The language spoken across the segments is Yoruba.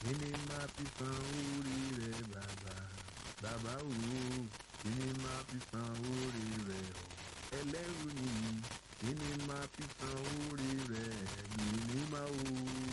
kí ni máa fi san orí rẹ bàbá bàbá òwò kí ni máa fi san orí rẹ o ẹlẹ́rù nìyí kí ni máa fi san orí rẹ mímí máa o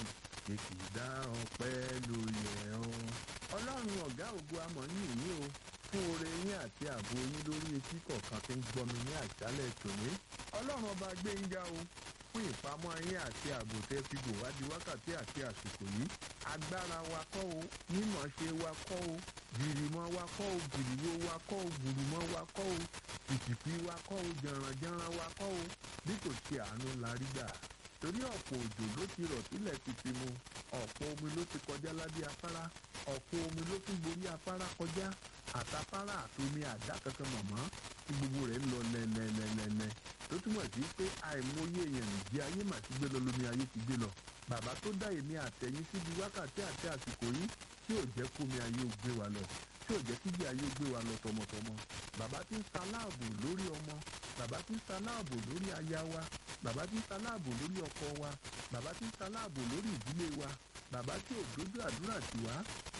kìkìdá ọpẹ́ ló yẹ ọ́. ọlọ́run ọ̀gá ògo amọ̀ yìí ní o fún oore yín àti ààbò yín lórí etí kọ̀ọ̀kan tí ń gbọ́ mi ní àṣálẹ̀ tòní. ọlọ́run ọba gbẹ̀ngà o fún ìpamọ́ yín àti ààbò tẹ́ fi bò wá di wákàtí àti àsìkò yìí. agbára wa kọ́ o mímọ̀ ṣe wa kọ́ o gìrìmọ̀ wa kọ́ o gìrìwó wa kọ́ o gùrùmọ̀ wa kọ́ o kìkìkì wa kọ́ o jàǹrànjàǹràn wa kọ́ o bí kò ṣe àánú la rí gbà torí ọ̀pọ̀ òjò ló ti rọ̀ sílẹ̀ ti fi mu ọ̀pọ̀ omi ló ti kọjá lábẹ́ afárá ọ̀pọ̀ omi ló tún gborí afárá kọjá àtafárá àtomi àdá kankan mọ̀mọ́ tí gbogbo rẹ̀ ń lọ lẹ́lẹ́lẹ́lẹ́lẹ́ tó túmọ̀ sí pé àìmọye èèyàn nìjẹ́ ayé mà ti gbé lọ lómi ayé ti gbé lọ bàbá tó dá èmi àtẹ̀yìn síbi wákàtí àti àsìkò yìí tí ò jẹ́ kómi ayé ó gbé wa lọ tí ò jẹ́ kíjì ayé ó gbé wa lọ tọmọtọmọ bàbá tí ń sa láàbò lórí ọmọ bàbá tí ń sa láàbò lórí aya wa bàbá tí ń sa láàbò lórí ọkọ wa bàbá tí ń sa láàbò lórí ìdílé wa bàbá tí ò dójú àdúrà tì wá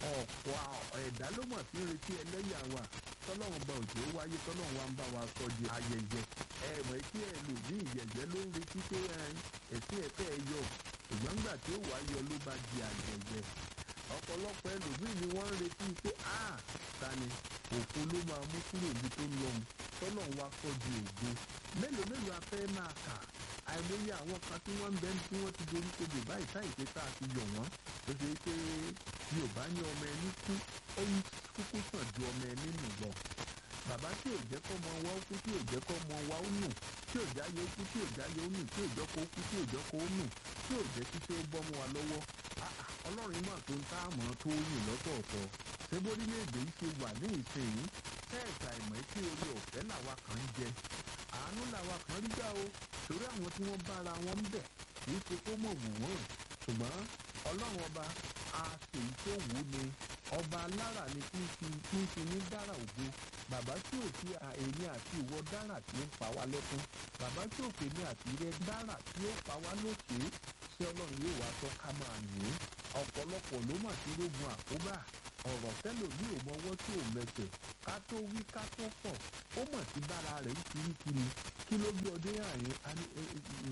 ọ̀pọ̀ ẹ̀dá ló mọ̀ sí retí ẹlẹ́yà wa tọ́lọ́run bá òjò wáyé tọ́lọ́run wa ń bá wa sọ di ayẹyẹ ẹ mọ̀ kí ẹ lò ní ìyẹ̀yẹ́ ló ń retí pé ẹ̀sìn ẹ̀fẹ́ ẹ yọ ṣùgbọ́n nígbà tí ó wá yọ ló bá di ayẹyẹ ọ̀pọ̀lọpọ̀ ẹlòmíì ni wọ́n ń retí pé a ta ni òfo ló máa mú kúrò ibi tó lọ́hùn tọ́lọ́run wa sọ di ògo mélòó mélòó afẹ́ máa kà àìmọye àwọn kan tí wọ́n ń bẹ́ẹ̀ tí wọ́n ti dorí kodò báyìí táyì pé tá a ti yọ̀ wọ́n ó ṣe é pé yorùbá ní ọmọ ẹni kú ó ń kúkú sàn ju ọmọ ẹni nù lọ bàbá tí ò jẹ́ kọ́ mọ wa ó kú tí ò jẹ́ kọ́ mọ wa ó nù tí ò jáde ó kú tí ò jáde ó nù tí ò jọ́ kó ó kú tí ò jọ́ kó ó nù tí ò jẹ́ kí ṣé ó bọ́ mọ́ wa lọ́wọ́ ọlọ́run mà tó ń tá àmọ́ tó yìn lọ́tọ̀ọ̀tọ̀ ṣé bórílẹ̀-èdè yìí ṣe wà ní ìsinyìí tẹ́ẹ̀ta ìmọ̀ tí orí ọ̀fẹ́ làwa kan ń jẹ àánú làwa kan rí gbà o torí àwọn tí wọ́n bára wọn ń bẹ̀ kì í ṣe kó mọ̀ wù wọ́n ṣùgbọ́n ọlọ́run ọba a sì ń tó wù ú ni ọba alára ni kí n fi kí n fi ní dára ògo bàbá tí ò fi èmi àti ìwọ dára tí ń pa wá lẹ́kún bàbá tí ò fèmí àti rẹ dára tí ó pa wá lókè ṣé ọlọ́run yóò wá tọ́ ká máa yìn ín ọ̀pọ̀lọpọ̀ ló mà ti rógun àkóbá ọ̀rọ̀ tẹ́lòmíì ò mọwọ́ tí ò mẹsẹ̀ ká tó wí ká tó fọ̀ ó mọ̀ sí bára rẹ̀ ń kirikiri kí ló gbé ọdẹ àárín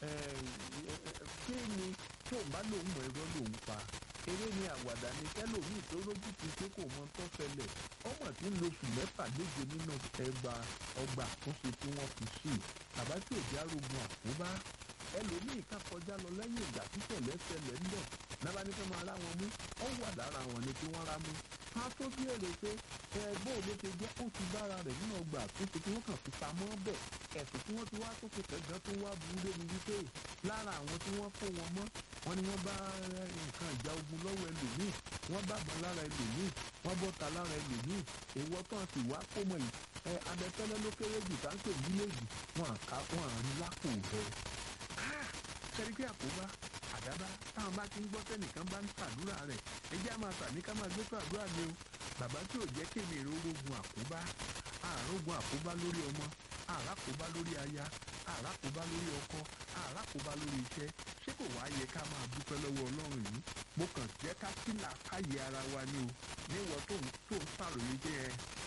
kí ni tí òun bá lòun mọ̀ ẹ̀rọ lòun pa eré ni àwàdà ni tẹ́lòmíì tó lójú ti ṣe kò mọ tó ṣẹlẹ̀ ọmọ tí ń lo oṣù mẹ́fà méje nínú ẹgbà ọgbà àtúnṣe tí wọ́n fi sí bàbá tí ò já rogun àkóbá ẹlòmíì ká kọjá lọ lẹ́yìn ìgbà tí tẹ̀lẹ́ ṣẹlẹ̀ ń bọ̀ nábà ní fẹ́ máa rá wọn mú ó wà lára wọn ni kí wọ́n rá mú ká tó bí èrè pé ẹgbẹ́ òde ti jẹ́ ó ti bára rẹ̀ nínú ọgbà àtúnṣe tí wọ́n kàn fi pamọ́ bẹ̀ ẹ̀sùn tí wọ́n ti wá tó kẹ̀kẹ́ gan tó wá burú débi wípé lára àwọn tí wọ́n kó wọn mọ́ wọn ni wọ́n bá nǹkan ìjà ogun lọ́wọ́ ẹlòmíì wọ́n bàbọn lára ẹlòmíì wọ́n bọ́ta lára ẹlòmíì èèwọ̀ tán sì wá kó mọ̀ yìí ẹ abẹ́fẹ́lẹ́ ló kéré jù táǹkì mílíọ̀nù wọn àká wọn àrí lápò rẹ̀ sẹ́rí pé àkóbá àdábá táwọn bá ti ń gbọ́ sẹ́nìkan bá ń ṣàdúrà rẹ̀ ẹjẹ́ á máa tàbí ká máa gbé ṣàdúrà ni o bàbá tí ò jẹ́ kémi èrè orógun àkóbá àrógun àkóbá lórí ọmọ àràkóbá lórí aya àràkóbá lórí ọkọ àràkóbá lórí iṣẹ́ ṣé kò wá yẹ ká máa dúpẹ́ lọ́wọ́ ọlọ́run yìí mo kàn jẹ́ ká kílà káyé ara wa ni o níwọ̀ tó ń tó ń ṣàròyé jẹ́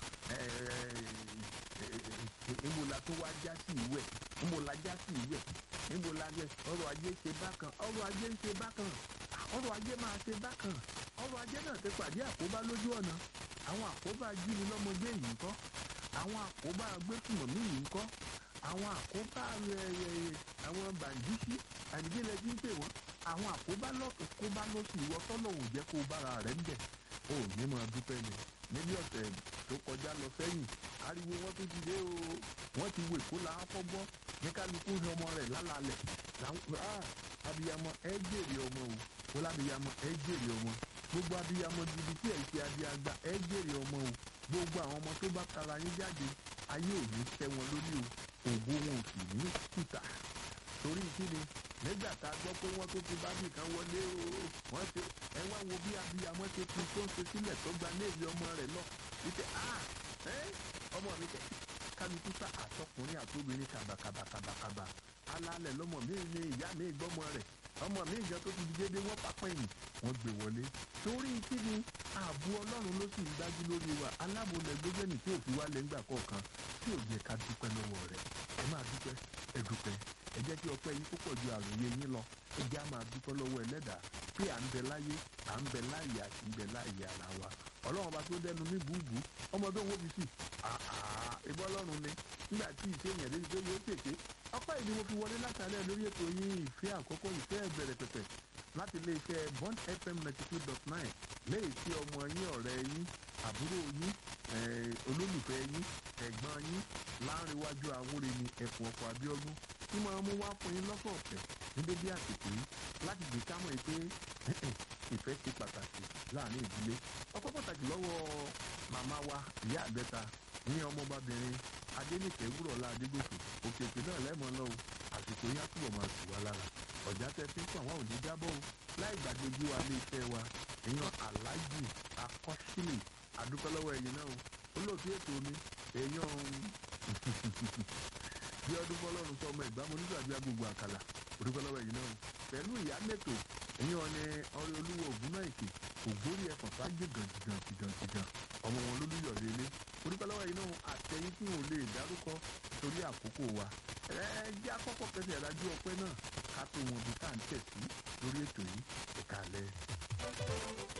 níbo la tó wá já sí ìwẹ̀ níbo la já sí ìwẹ̀ níbo la jẹ ọrọ̀ ajé ṣe bákan ọrọ̀ ajé ń ṣe bákan ọrọ̀ ajé máa ṣe bákan ọrọ̀ ajé náà ti pàdé àkóbá lójú ọ̀nà àwọn àkóbá jíni lọ́mọdé yìí ń kọ́ àwọn àkóbá gbẹ́kùmọ̀mí yìí ń kọ́ àwọn àkóbá àwọn bàǹdíṣí àdìgẹ́lẹ̀ tí ń pè wọ́n àwọn àkóbá lọ́kàn kóbá lọ́sì ìwọ tọ́lọ́hùn jẹ́ kó bára rẹ̀ ń bẹ̀ ó ní máa dúpẹ́ ni níbi ọ̀sẹ̀ tó kọjá lọ sẹ́yìn ariwo wọn tó ti dé o wọ́n ti wo èkó la fọ́ gbọ́ ní kálukú ní ọmọ rẹ̀ lálàálẹ̀ abiyamọ ẹ jèrè ọmọ o wọ́n lábiyamọ ẹ jèrè ọmọ gbogbo abiyamọ gidi tí ẹ̀ ṣe abiyagba ẹ jèrè ọmọ o gbogbo àwọn ọmọ tó bá tara yín jáde ayé ò ní tẹ́ wọn lórí o ògo wọn ò sì ní kùtà torí kí ni nígbà tá a gbọ́ pé wọ́n tó ti bá nìkan wọlé o wọ́n ṣe ẹ wá wo bí abiyamọ ṣe fi tó ń ṣe sílẹ̀ tó gba léèlé ọmọ rẹ̀ lọ wípé a ọmọ mi kẹ kálukú sá àtọkùnrin àtobìnrin kàbàkàbàkàbàkàbà alálẹ̀ lọ́mọ mi ní ìyá mi gbọ́mọ rẹ̀ ọmọ mi ìjọ tó ti di déédéé wọ́n pápẹ́yìn wọ́n gbé wọlé torí kí ni ààbò ọlọ́run ló sì ń dájú lórí wa alábòlẹ̀ gbẹ́gbẹ́nì tí òfin wá lẹ́ngbà kọ̀ọ̀kan tí ò jẹ́ ká dúpẹ́ lọ́wọ́ rẹ̀ ẹ máa dúpẹ́ ẹ dúpẹ́ ẹ jẹ́ kí ọpẹ́ yìí púpọ̀ ju àròyé yín lọ ẹ jẹ́ á máa dúpẹ́ lọ́wọ́ ẹlẹ́dàá pé à ń bẹ láyé à ń bẹ láàyè àti ń bẹ láàyè ara wa ọlọ́run bá tó dẹnu mí búùbù ọmọ tó ń wó fi sí ìbọn ọlọ́run ni nígbà tí ìṣèyàn lè gbé yóò tètè ọpẹ́ ìdí mo fi wọlé látàlẹ́ lórí ètò yín ìfẹ́ àkọ́kọ́ ìfẹ́ ìbẹ̀rẹ̀ pẹ̀pẹ̀ láti iléeṣẹ́ bond fm ninety two dot nine léyìí tí ọmọ yín ọ̀rẹ́ yín àbúrò yín olólùfẹ́ yín ẹ̀gbọ́n yín láńrewájú àwúre ni ẹ̀fọ́ ọkọ̀ abíọ́dún tí máa mú wá fún yín lọ́sọ̀ọ̀sẹ̀ ní dédé àsìkò yìí láti gbé ká mọ̀ pé ìfẹ́ ṣe pàtàkì láàrin ìdílé ọpẹ́ pàtàkì lọ́wọ́ màmá wa ìyá àbẹ́ta ní ọmọbabìnrin adénìkẹ́ wúrọ̀lá adégòkè òkè òkè náà lẹ́mọ̀ lọ́wọ́ àsìkò yín á túbọ̀ máa tù wá lára ọ̀já tẹ fi ń kọ́ àwọn òní jábọ̀ o láì gbàgbéjú wa ní iṣẹ́ wa èèyàn aláàjì akọ́sílẹ̀ àdúpẹ́ lọ́wọ́ ẹ̀yìn náà o olóòtú ètò mi èèyàn bí ọdún fọlọ́run sọ ọmọ ìgbàmọ́ nígbàgbé agbègbè àkàlà òdúpẹ́ lọ́wọ́ ẹ̀yìn náà o pẹ̀lú ìyá mẹ́tò èèyàn ni ọrẹ olúwo ògùn náà èkè ògbórí ẹ̀fọ̀n fájì gàǹtìgàn tìgàǹtìgàn ọmọ wọn lólúyọ̀ lélẹ̀ òdúpẹ́ lọ́wọ́ ẹ̀yìn náà àtẹ̀yìn tí wọn ò lè dárúkọ torí àkókò wa ẹ jẹ́ àkọ́kọ́ kẹsẹ̀ ìdájú ọpẹ́ náà ká tó wọn bí tá à ń tẹ̀ sí lórí ètò yìí ẹ̀ka alẹ́.